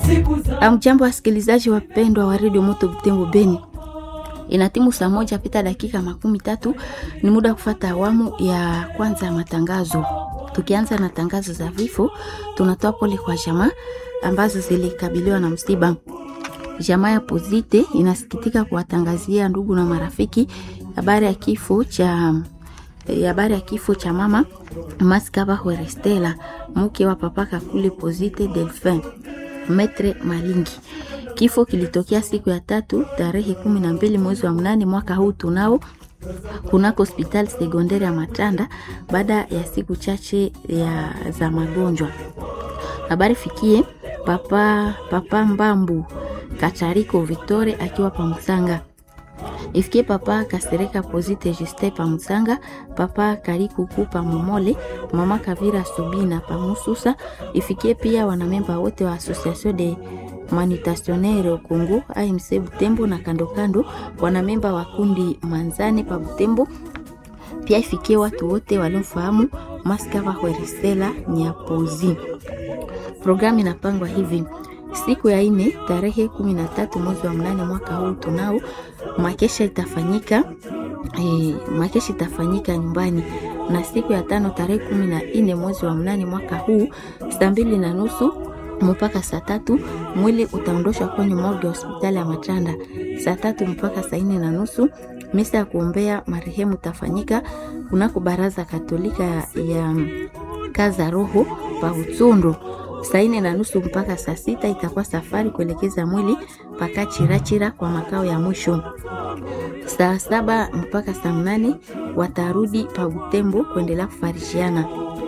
Amjambo, wasikilizaji wapendwa wa redio Moto Butembo Beni, inatimu saa moja pita dakika makumi tatu. Ni muda wa kufata awamu ya kwanza ya matangazo. Tukianza na tangazo za vifo, tunatoa pole kwa jamaa ambazo zilikabiliwa na msiba. Jamaa ya Pozite inasikitika kuwatangazia ndugu na marafiki habari ya kifo cha habari ya kifo cha mama Maskaba Hwerestela, mke wa papa Kakule Pozite Delphin Metre Malingi. Kifo kilitokea siku ya tatu tarehe kumi na mbili mwezi wa mnane mwaka huu tunao kunako hospitali sekondari ya Matanda baada ya siku chache ya za magonjwa. Habari fikie papa, papa Mbambu Katariko Victore akiwa Pamusanga ifikie papa Kasereka Pozite Juste Pamusanga, papa Karikuku Pamumole, mama Kavira Subina Pamususa. Ifikie pia wanamemba wote wa Association de Manutationnaire Congo AMC Butembo na kando kando, wanamemba wa kundi Manzane pa Butembo. Pia ifikie watu wote waliomfahamu Maskava Hweresela Nyapozi. Programu inapangwa hivi siku ya ine tarehe kumi na tatu mwezi wa mnane mwaka huu tunao makesha itafanyika e, makesha itafanyika nyumbani, na siku ya tano tarehe kumi na nne mwezi wa mnane mwaka huu saa mbili na nusu mpaka saa tatu mwili utaondoshwa kwenye morgue ya hospitali ya Matanda. Saa tatu mpaka saa nne na nusu misa ya kuombea marehemu tafanyika kunako baraza katolika ya, ya kaza roho pa Utsundu saa nne na nusu mpaka saa sita itakuwa safari kuelekeza mwili mpaka Chirachira kwa makao ya mwisho. Saa saba mpaka saa mnane watarudi pa Butembo kuendelea kufarishiana.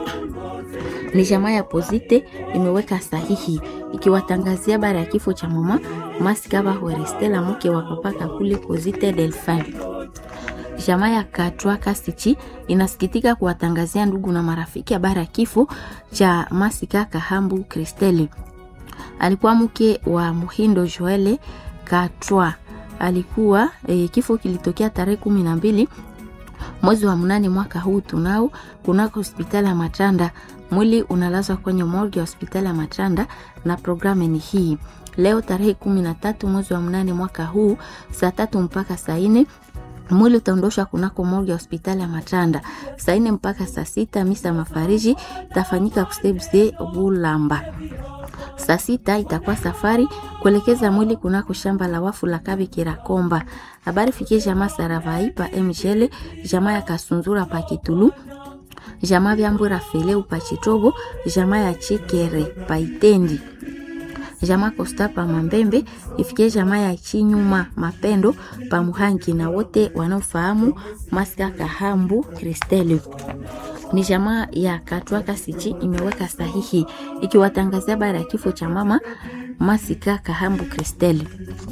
Ni jamaa ya Pozite imeweka sahihi ikiwatangazia habari ya kifo cha mama Maskaba Hwerestela mke wa papa Kakule Pozite Delphin. Jamaa ya Katwa Kasichi inasikitika kuwatangazia ndugu na marafiki habari ya kifo cha Masika Kahambu Kristeli. Alikuwa mke wa Muhindo Joele Katwa. Alikuwa e, kifo kilitokea tarehe kumi na mbili mwezi wa mnane mwaka huu tunao kunako hospitali ya Matanda. Mwili unalazwa kwenye morgue ya hospitali ya Matanda na programu ni hii leo tarehe kumi na tatu mwezi wa mnane mwaka huu saa tatu mpaka saa nne mwili utaondoshwa kunako morgue ya hospitali ya Matanda saa nne mpaka saa sita. Misa mafariji itafanyika kusebse Bulamba. Saa sita itakuwa safari kuelekeza mwili kunako shamba la wafu la Kabe Kirakomba. Habari fikie jamaa Saravai pa Mjele, jamaa ya Kasunzura pa Kitulu, jamaa Vyambura Feleu pa Chitobo, jamaa ya Chikere pa Itendi jamaa Kosta pa Mambembe, ifikie jamaa ya Chinyuma Mapendo pa Muhangi na wote wanaofahamu Maska Kahambu Kristeli. Ni jamaa ya Katwa Kasichi imeweka sahihi ikiwatangazia habari ya kifo cha mama Masika Kahambu Kristeli.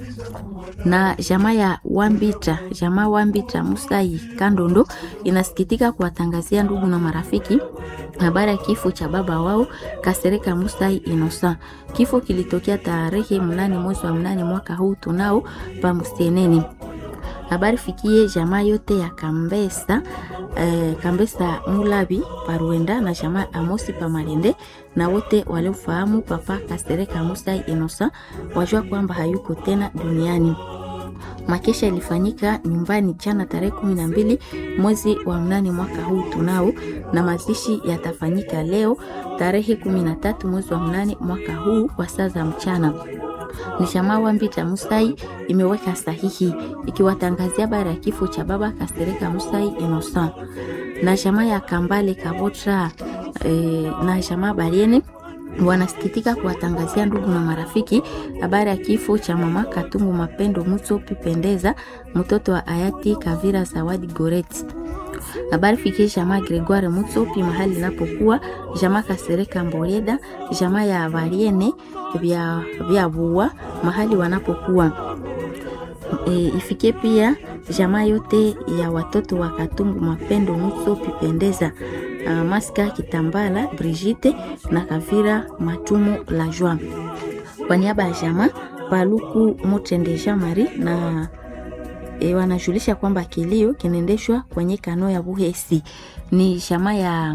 Na jamaa ya Wambita, jamaa Wambita Musai Kandondo inasikitika kuwatangazia ndugu na marafiki habari ya kifo cha baba wao Kasereka Musai Inosa. Kifo kilitokea tarehe mnane mwezi wa mnane mwaka huu tunao pa Musieneni. Habari fikie jamaa yote ya Kambesa eh, Kambesa Mulabi Paruenda na jamaa Amosi pa Malende na wote waliofahamu papa Kasereka Musai Inosa wajua kwamba hayuko tena duniani. Makesha ilifanyika nyumbani jana tarehe kumi na mbili mwezi wa mnane mwaka huu tunao, na mazishi yatafanyika leo tarehe kumi na tatu mwezi wa mnane mwaka huu kwa saa za mchana. Ni jamaa Wambita Musai imeweka sahihi ikiwatangazia habari ya kifo cha baba Kasereka Musai Innocent na jamaa ya Kambale Kabotra e, na jamaa Bariene wanasikitika kuwatangazia ndugu na marafiki habari ya kifo cha mama Katungu Mapendo Mutsopi Pendeza, mtoto wa hayati Kavira Zawadi Goreti. Habari fikie jamaa Gregoire Mutsopi mahali inapokuwa jamaa Kasereka Mboreda, jamaa ya Variene vya, vya Bua mahali wanapokuwa e, ifikie pia jamaa yote ya watoto wa Katungu Mapendo Mutsopi Pendeza Uh, Maska Kitambala Brigitte na Kavira Matumu la Joa. Kwa niaba ya jamaa Paluku Mutende Jean Marie na e, wanajulisha kwamba kilio kinaendeshwa kwenye kano ya Buhesi. Ni jamaa ya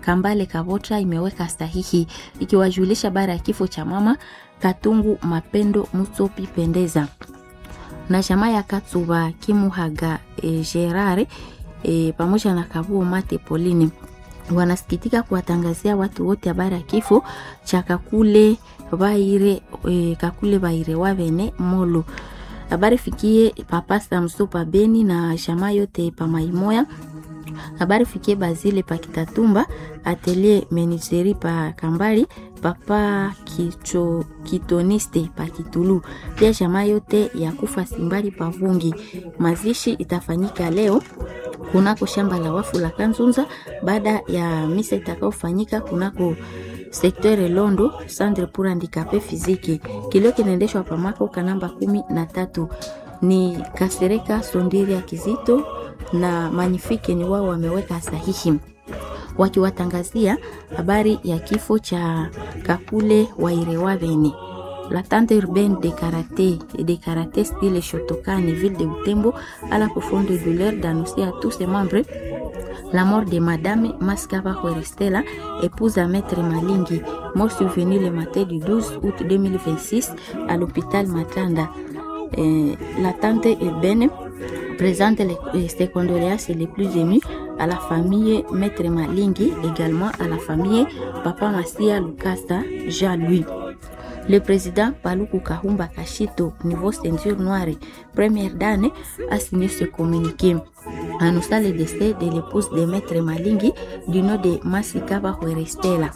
Kambale Kavotra imeweka sahihi ikiwajulisha bara ya kifo cha mama Katungu Mapendo Mutsopi Pendeza na jamaa ya Katsuba Kimuhaga e, Gerare e, pamoja na Kabuo Mate Polini wanasikitika kuwatangazia watu wote habari ya kifo cha Kakule Baire e, Kakule Baire Wavene Molo. Habari fikie papa Samso pa Beni na jamaa yote pa Maimoya. Habari fikie Bazile pa Kitatumba, Atelier Meniseri pa Kambali, papa Kicho Kitoniste pa Kitulu. Pia jamaa yote ya kufa Simbali pa Vungi. Mazishi itafanyika leo kunako shamba la wafu la Kanzunza baada ya misa itakayofanyika kunako sektere Londo Centre pour handicapé physique. Kilio kinaendeshwa pamako kanamba kumi na tatu ni Kasereka Sondiri ya Kizito na Manifike ni wao wameweka sahihi wakiwatangazia habari ya kifo cha Kakule Wairewaveni. La tante urbaine de karaté et de karaté style Shotokani, ville de Butembo, à la profonde douleur d'annoncer à tous ses membres la mort de Madame Maskava Huerestela, épouse à Maître Malingi, mort survenue le matin du 12 août 2026 à l'hôpital Matanda. Euh, la tante urbaine présente les, ses condoléances les plus émues à la famille Maître Malingi, également à la famille Papa Massia Lukasa Jean-Louis. Le président Paluku Kahumba Kashito, niveau ceinture noire, première dame, a signé ce communiqué. Annonçant le décès de l'épouse de Maître Malingi du nom de Masikaba Huerestela.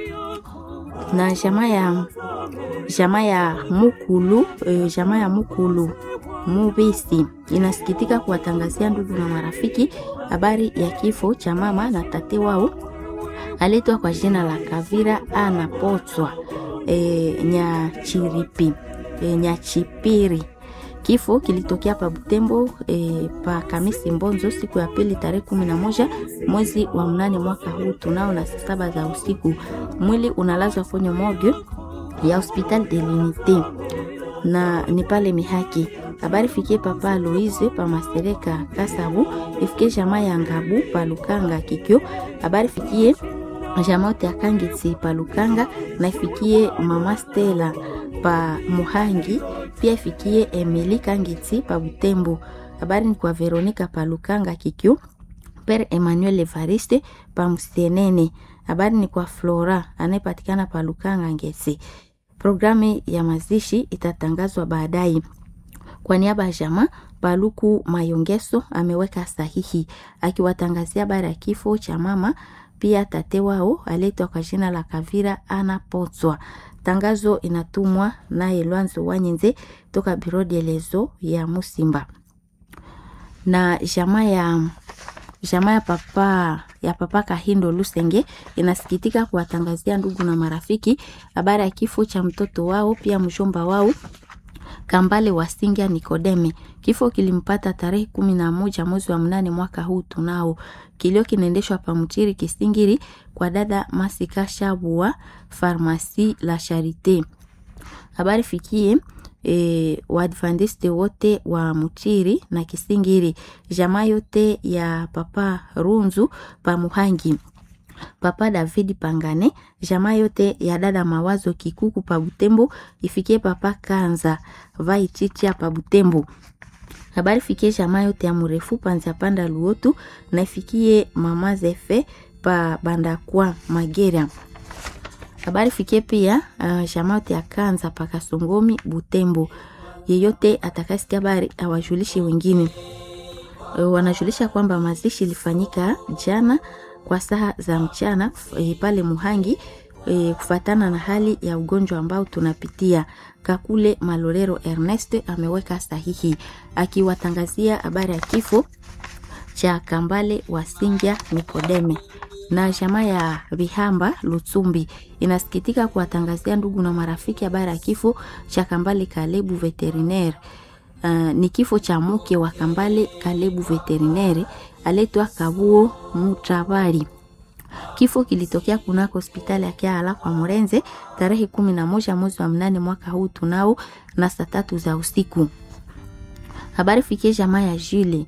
Na jamaa ya jamaa ya Mukulu, eh, jamaa ya Mukulu Mubisi inasikitika kuwatangazia ndugu na marafiki habari ya kifo cha mama na tate wao aletwa kwa jina la Kavira Anapotswa e, Nyachiripi e, Nyachipiri. Kifo kilitokea pa Butembo e, pa Kamisi Mbonzo siku ya pili tarehe kumi na moja mwezi wa mnane mwaka huu tunao na saa saba za usiku. Mwili unalazwa kwenye morgue ya hospital de l'unité na ni pale Mihaki. Habari fikie papa Aloise pa Masereka Kasabu, ifikie jamaa ya Ngabu pa Lukanga Kikyo. Habari fikie jamaa yote ya Kangitsi pa Lukanga na ifikie mama Stella pa Muhangi, pia ifikie Emily Kangitsi pa Butembo. Habari ni kwa Veronica pa Lukanga Kikyo. Père Emmanuel Evariste pa Mstenene. Habari ni kwa Flora anayepatikana pa Lukanga Ngesi. Programu ya mazishi itatangazwa baadaye. Kwa niaba ya jamaa, Paluku Mayongeso ameweka sahihi akiwatangazia habari ya kifo cha mama pia tate wao aletwa kwa jina la Kavira Ana Potswa. Tangazo inatumwa naye Lwanzo Wanyenze toka Biro de Lezo ya Musimba na jamaa ya jamaa ya papa ya papa Kahindo Lusenge inasikitika kuwatangazia ndugu na marafiki habari ya kifo cha mtoto wao pia mjomba wao Kambale Wasingia Nikodeme. Kifo kilimpata tarehe kumi na moja mwezi wa mnane mwaka huu tunao. Kilio kinaendeshwa pa Mchiri Kisingiri kwa dada Masika Shabua Farmasi la Charite. Habari fikie e, Waadventiste wote wa Mchiri na Kisingiri, jamaa yote ya papa Runzu pa Muhangi papa David Pangane, jamaa yote ya dada Mawazo Kikuku pa Butembo, ifikie papa Kanza Vaichicha pa Butembo. Habari fikie jamaa yote ya Murefu Panza Panda Luotu na ifikie mama Zefe pa Bandakwa Magera. Habari fikie pia uh, jamaa yote ya Kanza pa Kasongomi Butembo. Yeyote atakasikia habari awajulishe wengine. Uh, wanajulisha kwamba mazishi ilifanyika jana kwa saa za mchana e, pale Muhangi e, kufatana na hali ya ugonjwa ambao tunapitia. Kakule Malorero Ernest ameweka sahihi akiwatangazia habari ya kifo cha Kambale Wasingya Nikodeme na jamaa ya Vihamba Lutsumbi inasikitika kuwatangazia ndugu na marafiki habari ya kifo cha Kambale Kalebu veterinaire. Uh, ni kifo cha mke wa Kambale Kalebu veterinaire aletwa Kabuo Mutabari. Kifo kilitokea kunako hospitali ya Kiala kwa Murenze tarehe kumi na moja mwezi wa mnane mwaka huu tunao na saa tatu za usiku. Habari fikie jamaa ya Jule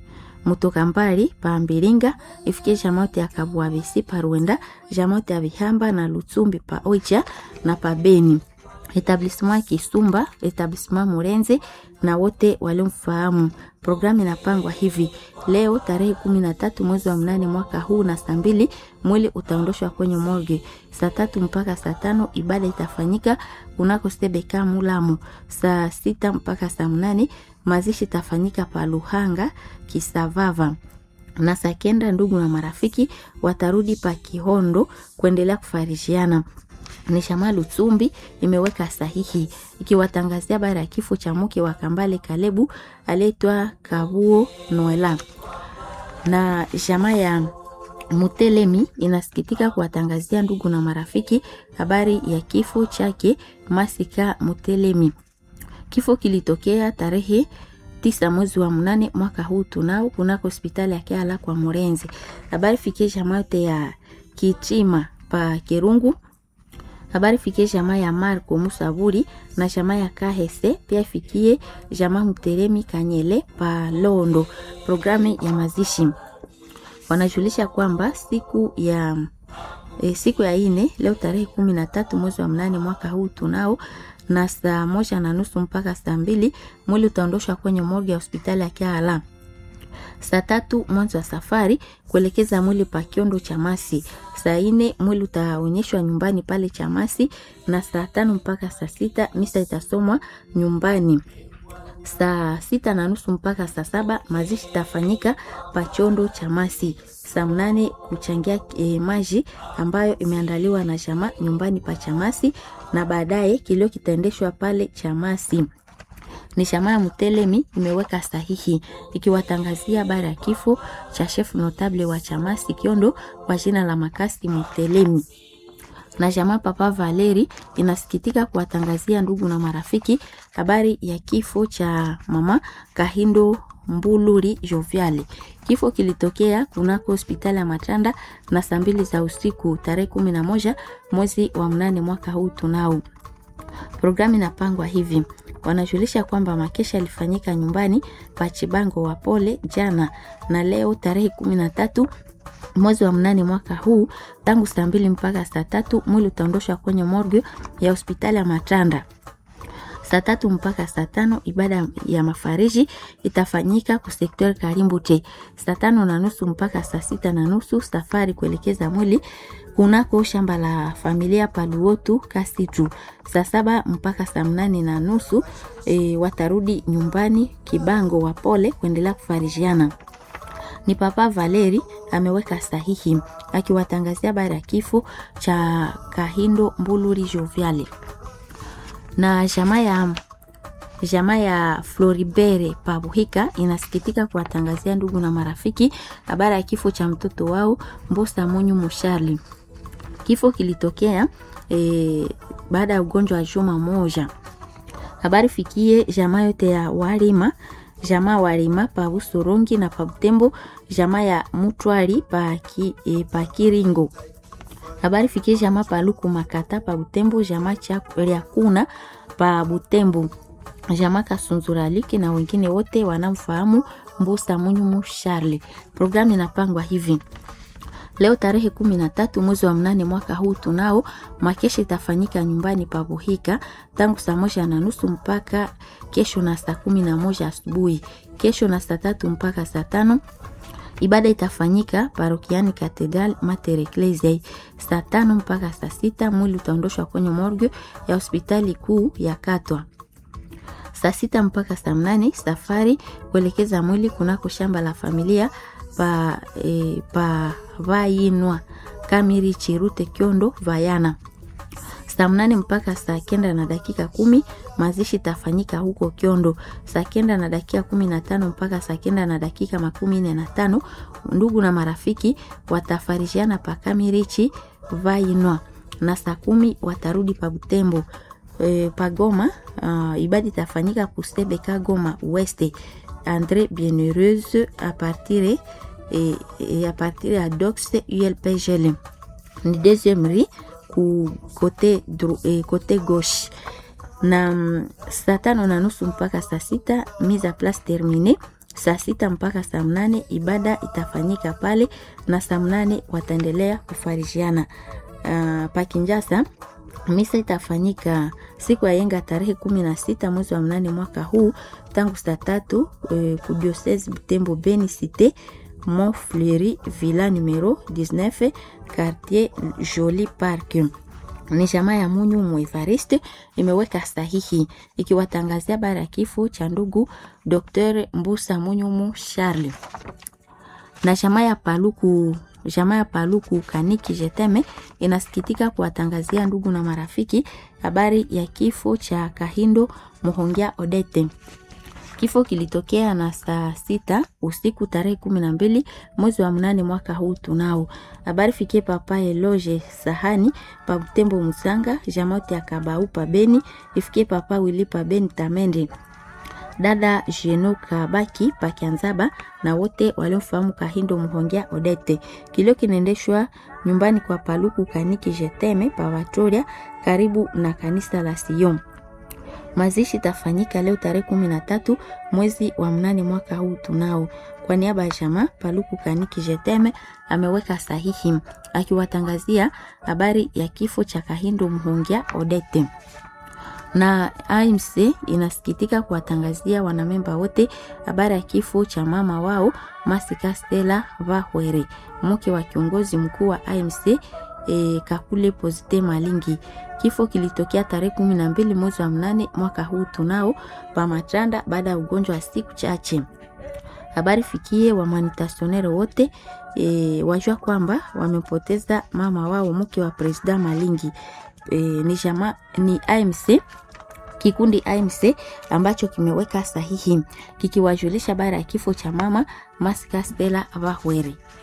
mutoka mbali pa Mbilinga ifikie jamote ya Kabwabisi pa Rwenda, jamote ya Bihamba na Lutsumbi pa Oicha na pa Beni etablissement Kisumba, etablissement Murenze na wote waliomfahamu. Programu inapangwa hivi: leo tarehe kumi na tatu mwezi wa mnane mwaka huu na saa mbili mwili utaondoshwa kwenye morgue. Saa tatu mpaka saa tano ibada itafanyika kunako Sebeka Mulamu. Saa sita mpaka saa mnane mazishi itafanyika pa Luhanga Kisavava na saa kenda ndugu na marafiki watarudi pa Kihondo kuendelea kufarishiana ni Shama Lutsumbi imeweka sahihi ikiwatangazia habari ya kifo cha mke wa Kambale Kalebu aliyeitwa Kabuo Noela. Na jamaa ya Mutelemi inasikitika kuwatangazia ndugu na marafiki habari ya kifo chake Masika Mutelemi. Kifo kilitokea tarehe tisa mwezi wa mnane mwaka huu tunao kunako hospitali ya Kiala kwa Murenzi. Habari fikie jamaa yote ya Kichima pa Kirungu habari fikie jamaa ya Marco Musaburi na jamaa ya Kahese, pia ifikie jamaa Muteremi Kanyele pa Londo. Programu ya mazishi wanajulisha kwamba siku ya e, siku ya ine leo tarehe kumi na tatu mwezi wa mnane mwaka huu tunao na saa moja na nusu mpaka saa mbili mwili utaondoshwa kwenye morgue ya hospitali ya Kiala. Saa tatu mwanzo wa safari kuelekeza mwili pa Kiondo Chamasi. Saa ine mwili utaonyeshwa nyumbani pale Chamasi, na saa tano mpaka saa sita misa itasomwa nyumbani. Saa sita na nusu mpaka saa saba mazishi itafanyika pa Chondo Chamasi. Saa mnane kuchangia e, maji ambayo imeandaliwa na jamaa nyumbani pa Chamasi, na baadaye kilio kitaendeshwa pale Chamasi ni shamaa ya Mutelemi imeweka sahihi ikiwatangazia habari ya kifo cha chef notable wa Chamasi Kiondo kwa jina la Makasi Mutelemi. Na jamaa Papa Valeri inasikitika kuwatangazia ndugu na marafiki habari ya kifo cha mama Kahindo Mbuluri Joviali. Kifo kilitokea kunako hospitali ya Matanda na saa mbili za usiku tarehe kumi na moja mwezi wa mnane mwaka huu tunao. Programu inapangwa hivi wanajulisha kwamba makesha yalifanyika nyumbani pa Chibango wa Pole jana na leo tarehe kumi na tatu mwezi wa mnane mwaka huu tangu saa mbili mpaka saa tatu mwili utaondoshwa kwenye morgue ya hospitali ya Matanda. Saa tatu mpaka saa tano ibada ya mafariji itafanyika kusektor Karimbute. Saa tano na nusu mpaka saa sita na nusu safari kuelekeza mwili kunako shamba la familia Paluotu Kasitu. Saa saba mpaka saa mnane na nusu e, watarudi nyumbani Kibango wa Pole kuendelea kufarijiana. Ni Papa Valeri ameweka sahihi akiwatangazia habari ya kifo cha Kahindo Mbuluri Joviale na jamaa ya jamaa ya Floribere Pabuhika inasikitika kuwatangazia ndugu na marafiki habari ya kifo cha mtoto wao Mbosa Munyu Musharli. Kifo kilitokea e, baada ya ugonjwa wa juma moja. Habari fikie jamaa yote ya Warima, jamaa Warima pa Busorongi na pa Butembo, jamaa ya Mutwari pa, ki, e, pa Kiringo. Habari fikie jamaa pa Luku Makata pa Butembo, jamaa cha kuna pa Butembo, jamaa Kasunzuraliki na wengine wote wanamfahamu Mbusa Munyumu Charle. Programu inapangwa hivi Leo tarehe kumi na tatu mwezi wa mnane mwaka huu tunao makesha itafanyika nyumbani pa Buhika tangu saa moja na nusu mpaka kesho na saa kumi na moja asubuhi. Kesho na saa tatu mpaka saa tano ibada itafanyika parokiani Katedral Mater Ecclesiae. Saa tano mpaka saa sita mwili utaondoshwa kwenye morgue ya hospitali kuu ya Katwa. Saa sita mpaka saa mnane safari kuelekeza mwili kunako shamba la familia pa, e, pa Vayinwa Kamiri Chirute Kyondo Vayana. Saa mnane mpaka saa kenda na dakika kumi mazishi tafanyika huko Kyondo. Saa kenda na dakika kumi na tano mpaka saa kenda na dakika makumi nne na tano ndugu na marafiki watafarishiana pa Kamirichi Vayinwa, na saa kumi watarudi pa Butembo. E, pa Goma uh, ibada itafanyika kusebeka Goma Weste Andre Bienheureuse a partir et, et à partir ya Dox ULPGL ni deuxième rue ku côté, eh, côté gauche na saa tano na nusu mpaka saa sita mise à place terminée saa sita mpaka saa mnane ibada itafanyika pale na saa mnane wataendelea kufarijiana. Uh, pakinjasa misa itafanyika siku ya yenga tarehe kumi na sita mwezi wa mnane mwaka huu tangu saa tatu e, kudiosese Butembo Beni Cite Mont Fleury villa numero 19 quartier Joli Park ni jamaa ya Munyu Mwevariste imeweka sahihi ikiwatangazia habari ya kifo cha ndugu Dr. Mbusa Munyumu Charles na jamaa ya Paluku jamaa ya Paluku Kaniki Jeteme inasikitika kuwatangazia ndugu na marafiki habari ya kifo cha Kahindo Muhongia Odete. Kifo kilitokea na saa sita usiku tarehe kumi na mbili mwezi wa mnane mwaka huu. Tunao habari fikie papa Eloge Sahani pa Butembo Musanga jamote ya Kabau pa Beni ifikie papa Wili pa Beni Tamende dada Jeno Kabaki pa Kianzaba na wote waliomfahamu Kahindo Muhongia Odete. Kilio kinaendeshwa nyumbani kwa Paluku Kaniki Jeteme pa Vatoria karibu na kanisa la Sion. Mazishi tafanyika leo tarehe kumi na tatu mwezi wa mnane mwaka huu. Tunao kwa niaba ya jamaa Paluku Kaniki Jeteme ameweka sahihi akiwatangazia habari ya kifo cha Kahindo Muhongia Odete na AMC inasikitika kuwatangazia wanamemba wote habari ya kifo cha mama wao Masika Stella Vahwere, mke wa kiongozi mkuu wa AMC e, Kakule Pozite Malingi. Kifo kilitokea tarehe kumi na mbili mwezi wa mnane mwaka huu tunao pamatanda baada ya ugonjwa wa siku chache. Habari fikie wamanitasionere wote e, wajua kwamba wamepoteza mama wao mke wa presida Malingi. E, ni, jama, ni AMC kikundi AMC ambacho kimeweka sahihi kikiwajulisha habari ya kifo cha mama Masika Stella Vahwere.